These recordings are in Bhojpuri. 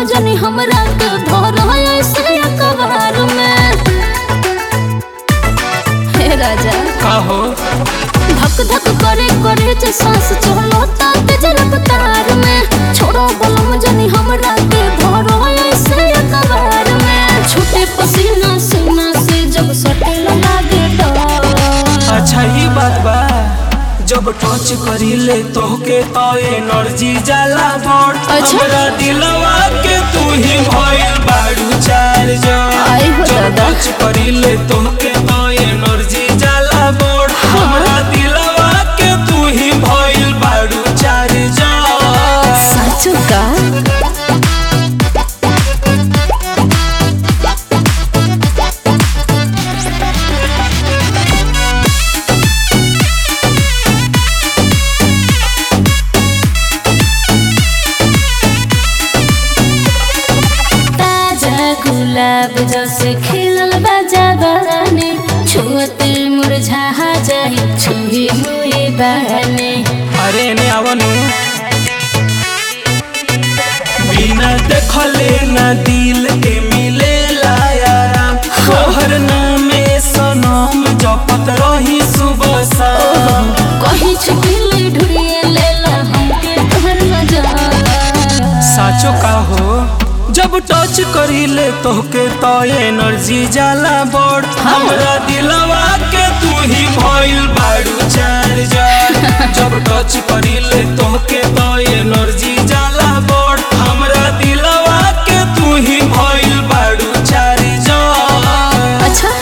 बलम जनी हमरा के धर ऐसे अखबार में हे राजा काहो धक धक करे करे जे सांस चलो ता तेज रफ्तार में छोड़ो बलम जनी हमरा के धर ऐसे अखबार में छूटे पसीना सीना से जब सटे लागे डर अच्छा ही बात बा जब टच करीले तोहके तो एनर्जी जाला बोर्ड अच्छा। हमरा दिलवा के तू ही भइल बाड़ू चार्ज आई हो जब दादा। टच करीले तोहके तो एनर्जी जाला बोर्ड हमरा दिलवा के तू ही भइल बाड़ू चार्ज साचो का ताजा गुलाब जैसे खिलल बाजाबाने छुअते मुरझा जाई छुही मुई बहने अरे ने आवनु बिना देखले ना दिल के मिले आराम तोहर नामे सनम जपत रही सुबह शाम कहीं छुपिले ढूंढिए लेला हमके तोहर नजर साचो का हो जब टच करीले तोहके तो एनर्जी जाला बोर्ड हमरा दिलवा के तू ही भइल बाड़ू चार्जर जब टच करीले तोहके तो एनर्जी जाला बोर्ड हमरा दिलवा के तू ही भइल बाड़ू चार्जर अच्छा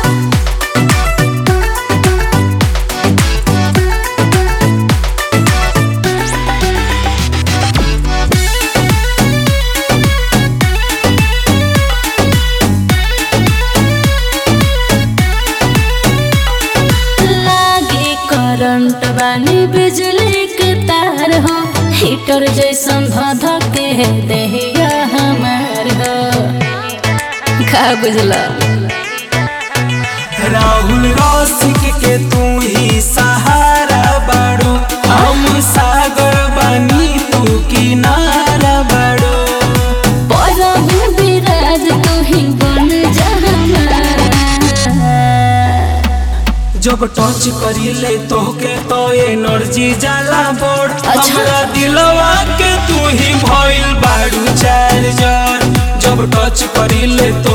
लागे करंट बानी बिजली के तार हो हीटर जैसन धध के देहिया हमार हो का बुझला राहुल रसिक के तू ही सहारा बाड़ू हम सागर बानी तू किनारा बाड़ू परम विराज तू ही बन जा हमारा जब टच करीले तोहके तो एनर्जी जाला बोर्ड अच्छा। हमरा दिलवा के तू ही भइल बाड़ू चार्जर जब टच करीले